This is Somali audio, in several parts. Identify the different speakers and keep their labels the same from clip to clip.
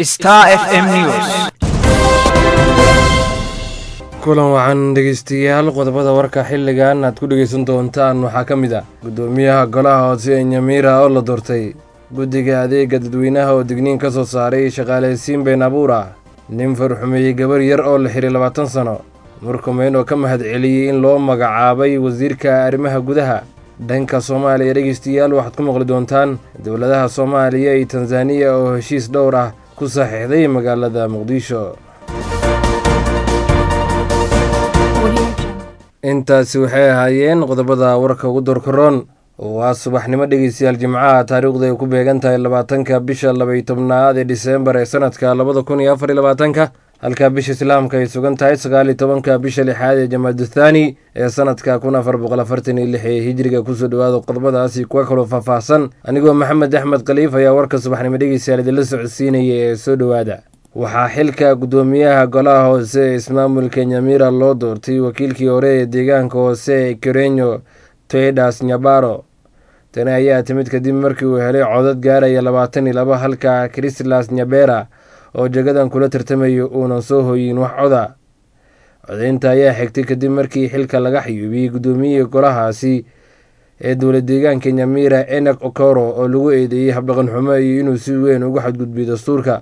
Speaker 1: Star FM News.
Speaker 2: kulan wacan dhegeystayaal qodobada warka xilligan aad ku dhegeysan doontaan waxaa ka mid ah guddoomiyaha golaha hoose ee nyamiira oo la doortay guddiga adeega dadweynaha oo digniin ka soo saaray shaqaaleysiin been abuur ah nin farxumeeyey gabar yar oo la xiray labaatan sano murkumeyn oo ka mahad celiyey in loo magacaabay wasiirka arrimaha gudaha dhanka soomaaliya dhegeystayaal waxaad ku maqli doontaan dowladaha soomaaliya iyo tanzaniya oo heshiis dhowr ah ku saxiixday magaalada muqdisho intaasi waxay ahaayeen qodobada warka ugu dorkaroon waa subaxnimo dhegeystayaal jimcaha taariikhdu ay ku beegan tahay labaatanka bisha labaiy tobnaad ee diseembar ee sanadka labada kun iyo afar iyo labaatanka halka bisha islaamka ay sugan tahay sagaaliyo tobanka bisha lixaad ee jamaaduthani ee sanadka kun afar boqol afartan iyo lix ee hijriga kusoo dhawaada qodobadaasi kuwa kaloo faahfaahsan anigoo maxamed axmed khaliif ayaa warka subaxnimo dhegeystayaal idinla socodsiinaya ee soo dhowaada waxaa xilka guddoomiyaha golaha hoose ee ismaamulka nyamira loo doortay wakiilkii hore ee deegaanka hoose ee kerenyo toedas nyabaro tani ayaa timid kadib markii uu helay codad gaaraya labaatan iyo laba halka christlas nyabera oo jagadan kula tartamayo uunan soo hoyin wax coda codeynta ayaa xigtay kadib markii xilka laga xayuubiyey guddoomiyihii golahaasi ee dowlad deegaanka nyamira enek okoro oo lagu eedeeyey habdhaqan xumo iyo inuu si weyn uga xadgudbiyo dastuurka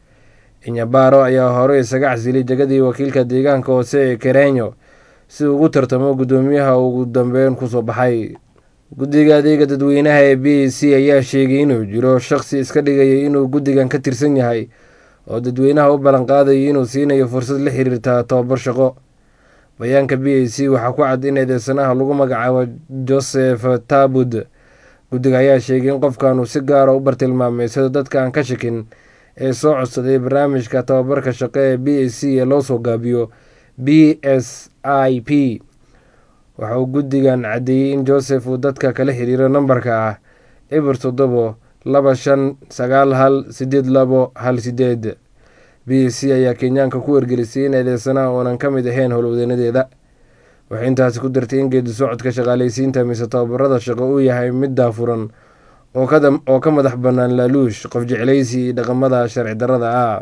Speaker 2: inyabaro ayaa hore isaga casilay jagadii wakiilka deegaanka hoose ee kerenyo si uu ugu tartamo guddoomiyaha ugu dambeyn kusoo baxay guddiga adeega dadweynaha ee b a c ayaa sheegay inuu jiro shaqsi iska dhigayay inuu guddigan ka tirsan yahay oo dadweynaha u ballanqaadayay inuu siinayo fursad la xiriirta tobabar shaqo bayaanka b a c waxaa ku cad in eedeysanaha lagu magacaabo joseph tabud guddiga ayaa sheegay in qofkan uu si gaara u bartilmaamay sida dadka aan ka shakin ee soo codsaday barnaamijka tababarka shaqo ee b a c ee loo soo gaabiyo b s i p waxa uu guddigan caddeeyey in joseph uu dadka kala xiriiro nambarka ah eber toddobo laba shan sagaal hal sideed labo hal sideed b a c ayaa kenyaanka ku wargelisay in eedeysanaha uunan ka mid ahayn howlwadeenadeeda waxay intaasi ku dartay in geedi socodka shaqaaleysiinta mise tababarada shaqo uu yahay mid daafuran oo ka madax bannaan laaluush qof jeclaysi iyo dhaqamada sharci darrada ah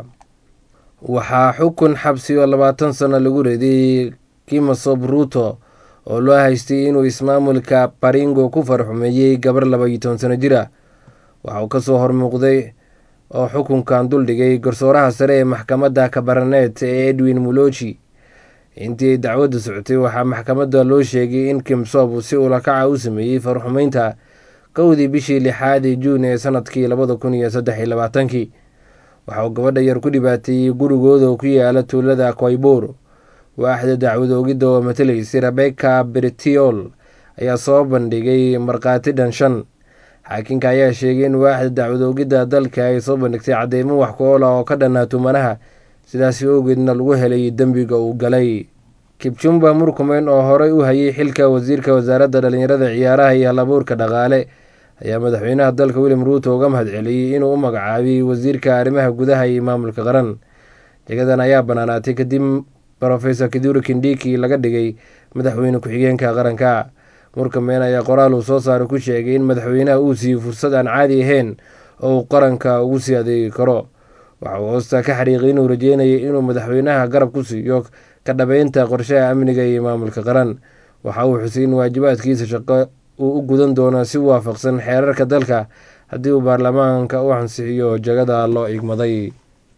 Speaker 2: waxaa xukun xabsi oo labaatan sano lagu reeday kimasob ruuto oo loo haystay inuu ismaamulka baringo ku farxumeeyey gabar laba iyo toban sano jir ah waxa uu kasoo hormuuqday oo xukunkan duldhigay garsooraha sare ee maxkamadda kabaraneet ee edwin muloji intii ay dacwadda socotay waxaa maxkamadda loo sheegay in kimsob si ulakaca u sameeyey farxumeynta kowdii bishii lixaad ee juun ee sanadkii labada kun iyo saddex iyo labaatankii waxa uu gabadha yar ku dhibaateeyey gurigooda oo ku yaala tuulada kwaybuur waaxda dacwad oogidda oo matalaysay rebeka bertiol ayaa soo bandhigay markhaati dhan shan xaakinka ayaa sheegay in waaxda dacwad oogidda dalka ay soo bandhigtay cadeymo wax ku oola oo ka dhannaa tumanaha sidaasi awgeedna lagu helay dembiga uu galay kibjumba murkumeyn oo horey u hayay xilka wasiirka wasaaradda dhallinyarada ciyaaraha iyo halabuurka dhaqaale ayaa madaxweynaha dalka william ruuto uga mahad celiyey inuu u magacaabiyey wasiirka arrimaha gudaha iyo maamulka qaran jagadan ayaa banaanaatay kadib rofesor kiduri kindiki laga dhigay madaxweyne ku-xigeenka qaranka murkumeyn ayaa qoraal uu soo saaray ku sheegay in madaxweynaha uu siiyey fursad aan caadi ahayn oo uu qaranka ugu sii adeegi karo waxa uu hoosta ka xariiqay inuu rajeynayay inuu madaxweynaha garab ku siiyo ka dhabeynta qorshaha amniga iyo maamulka qaran waxa uu xusay in waajibaadkiisa shaqo uu u gudan doono si waafaqsan xeerarka dalka haddii uu baarlamaanka u ansixiyo jagada loo igmaday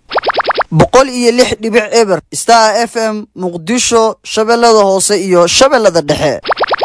Speaker 3: boqol iyo lix dhibic eber star f m muqdisho shabeellada hoose iyo shabeellada dhexe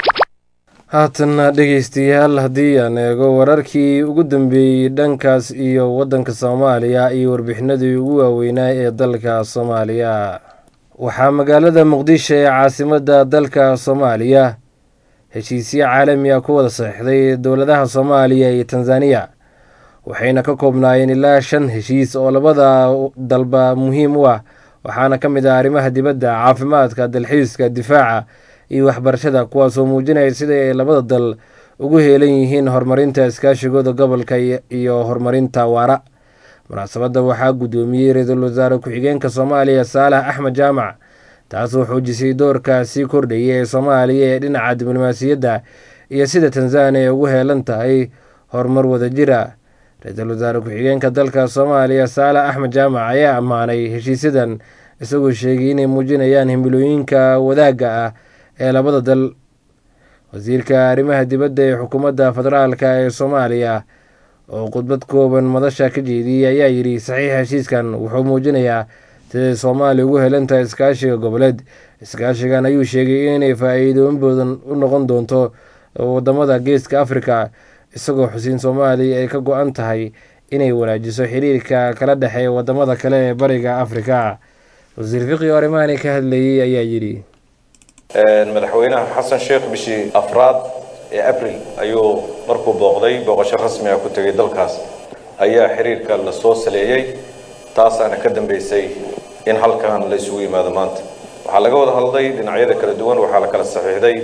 Speaker 2: haatanna dhegeystayaal haddii aan eego wararkii ugu dambeeyey dhankaas iyo waddanka soomaaliya iyo warbixinadii ugu waaweynaa ee dalka soomaaliya waxaa magaalada muqdisho ee caasimadda dalka soomaaliya heshiisyo caalami ah ku wada saxiixday dowladaha soomaaliya iyo tanzaniya waxayna ka koobnaayeen ilaa shan heshiis oo labada dalba muhiim u ah waxaana ka mid ah arrimaha dibadda caafimaadka dalxiiska difaaca iyo waxbarashada kuwaasoo muujinaya sida ay labada dal ugu heelan yihiin horumarinta iskaashigooda gobolka iyo horumarinta waara munaasabadda waxaa guddoomiyey ra-iisul wasaare ku-xigeenka soomaaliya saalax axmed jaamac taasoo xoojisay doorka sii kordhaya ee soomaaliya ee dhinaca diblomaasiyadda iyo sida tanzaniya ay ugu heelan tahay horumar wadajira ra-iisul wasaare ku-xigeenka dalka soomaaliya saale axmed jaamac ayaa ammaanay heshiisyadan isagoo sheegay inay muujinayaan himilooyinka wadaagga ah ee labada dal wasiirka arrimaha dibadda ee xukuumadda federaalka ee soomaaliya oo khudbad kooban madasha ka jeediyey ayaa yidhi saxiixa heshiiskan wuxuu muujinayaa siday soomaaliya ugu helan tahay iskaashiga goboleed iskaashigan ayuu sheegay inay faa-iidooyin badan u noqon doonto wadamada geeska afrika isagoo xusiin soomaaliya ay ka go-an tahay inay wanaajiso xiriirka kala dhexeeya wadamada kale ee bariga afrika wasiir fiqi oo arrimahani ka hadlayay ayaa yidhi
Speaker 1: madaxweynaha xasan sheekh bishii afraad ee abril ayuu markuu booqday booqasho rasmi ah ku tegay dalkaas ayaa xiriirka la soo saleeyey taasaana ka dambeysay in halkan la isugu yimaado maanta waxaa laga wada hadlay dhinacyada kala duwan waxaa la kala saxiixday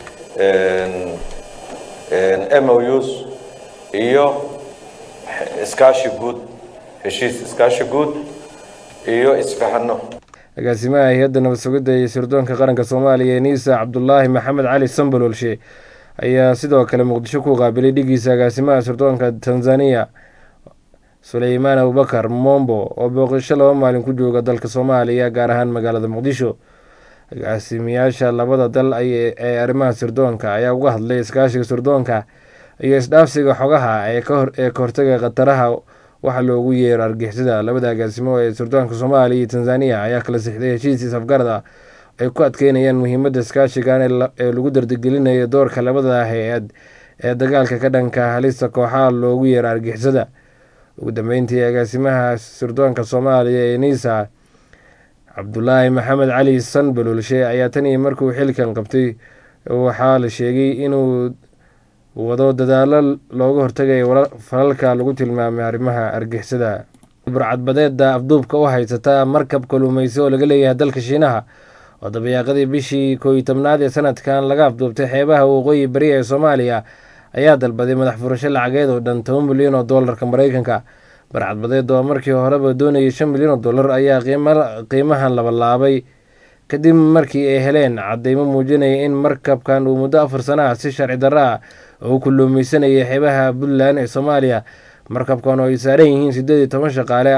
Speaker 1: mous iyo iskaashi guud heshiis iskaashi guud iyo isfahano
Speaker 2: agaasimaha hay-adda nabad sugidda iyo sirdoonka qaranka soomaaliya ee niisa cabdulaahi maxamed cali sambalolshe ayaa sidoo kale muqdisho ku qaabilay dhigiisa agaasimaha sirdoonka tanzaniya suleymaan abubakar mombo oo booqasho laba maalin ku jooga dalka soomaaliya gaar ahaan magaalada muqdisho agaasimayaasha labada dal ee arrimaha sirdoonka ayaa uga hadlay iskaashiga sirdoonka iyo isdhaafsiga xogaha ee ka hortaga khataraha waxa loogu yeero argixisada labada agaasimo ee sirdoonka soomaaliya iyo tanzaniya ayaa kala sixday heshiis isafgarad ah ay ku adkeynayaan muhiimadda iskaashigan ee lagu dardigelinayo doorka labada hay-ad ee dagaalka ka dhanka halista kooxaha loogu yeero argixisada ugu dambeyntii agaasimaha sirdoonka soomaaliya ee niisa cabdulaahi maxamed cali sanbalolshe ayaa tan iyo markuu xilkan qabtay waxaa la sheegay inuu wado dadaalo looga hortagayo falalka lagu tilmaamay arrimaha argixisada burcadbadeeda afduubka u haysata markab kaluumeysi oo laga leeyahay dalka shiinaha oo dabayaaqadii bishii kooiyi tobnaad ee sanadkan laga afduubtay xeebaha waqooyi bari ee soomaaliya ayaa dalbaday madax furasho lacageed oo dhan toban milyan oo doolarka mareykanka barcadbadeed oo markii horeba doonayay shan milyan oo dollar ayaa qiimahan labalaabay kadib markii ay heleen cadeymo muujinaya in markabkan uu muddo afar sana ah si sharci darro ah oo kulluumeysanayay xeebaha puntland ee soomaaliya markabkan oo ay saaran yihiin siddeed iyo toban shaqaale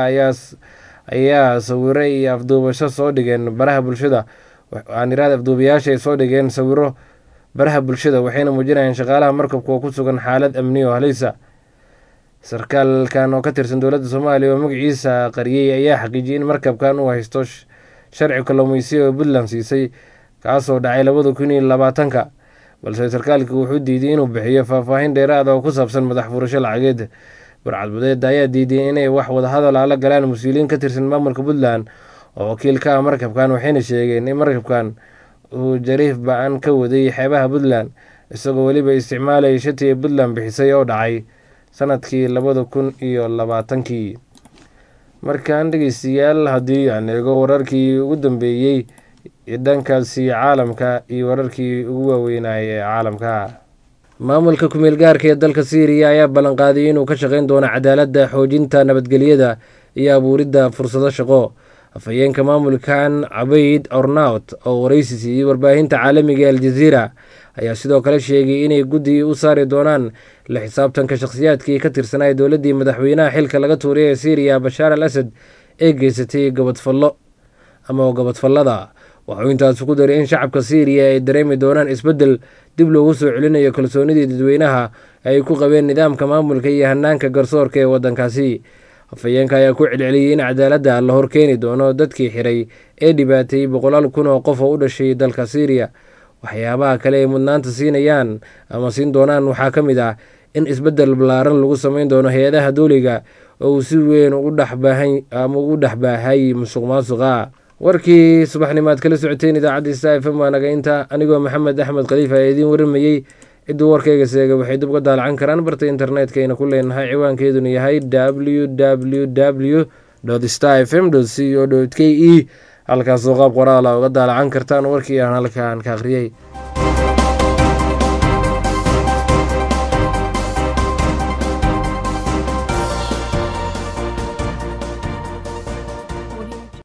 Speaker 2: ayaa sawiro iyo afduubasho soo dhigeen baraha bulshada aaniraad afduubayaasha ay soo dhigeen sawiro baraha bulshada waxayna muujinayaan shaqaalaha markabka oo ku sugan xaalad amni oo haleysa sarkaalkan oo ka tirsan dowladda soomaaliya oo magaciisa qariyey ayaa xaqiijiyay in markabkan uu haysto sharci kalluumeysiya oo puntland siisay kaasoo dhacay labada kun iyo labaatanka balse sarkaalkii wuxuu diiday inuu bixiyo faahfaahin dheeraada oo ku saabsan madax furasho lacageed barcadbadeeda ayaa diiday inay wax wadahadal ala galaan mas-uuliyiin ka tirsan maamulka puntland oo wakiil ka ah markabkan waxayna sheegeen in markabkan uu jariif ba-an ka waday xeebaha puntland isagoo weliba isticmaalaya shatiga puntland bixisay oo dhacay sanadkii labada kun iyo labaatankii markaan dhegeystayaal haddii aan eego wararkii ugu dambeeyey dhankaasi caalamka iyo wararkii ugu waaweynayay ee caalamka maamulka kumeel gaarka ee dalka syriya ayaa ballanqaadiyay inuu ka shaqeyn doono cadaaladda xoojinta nabadgelyada iyo abuuridda fursado shaqo afhayeenka maamulkan cabayd ornaut oo wareysi siiyey warbaahinta caalamiga ee aljaziira ayaa sidoo kale sheegay inay guddi u saari doonaan la xisaabtanka shakhsiyaadkii ka tirsanaya dowladdii madaxweynaha xilka laga tuuray ee syriya bashaar al asad ee geysatay gabadfallo ama gabadfallada waxuu intaasi ku daray in shacabka syriya ay dareemi doonaan isbeddel dib loogu soo celinayo kalsoonidii dadweynaha ay ku qabeen nidaamka maamulka iyo hanaanka garsoorka ee waddankaasi afhayeenka ayaa ku celceliyey in cadaaladda la horkeeni doono dadkii xiray ee dhibaateeyey boqolaal kun oo qof oo u dhashay dalka syriya waxyaabaha kale ay mudnaanta siinayaan ama siin doonaan waxaa ka mid ah in isbeddel ballaaran lagu sameyn doono hay-adaha dowliga oo uu si weyn ugu dhexbaahan ama ugu dhexbaahay musuq maasuqa warkii subaxnimaad kala socoteen idaacadda sta f m waa naga inta anigoo maxamed axmed khaliif ayaa idiin waramayey cidduu warkayga seega waxay dib uga daalacan karaan barta internetka ayna ku leenahay ciwaankeeduna yahay w w w star f m c o k e halkaasoo qaab qoraala uga daalacan kartaan warkii aan halkaan ka akhriyey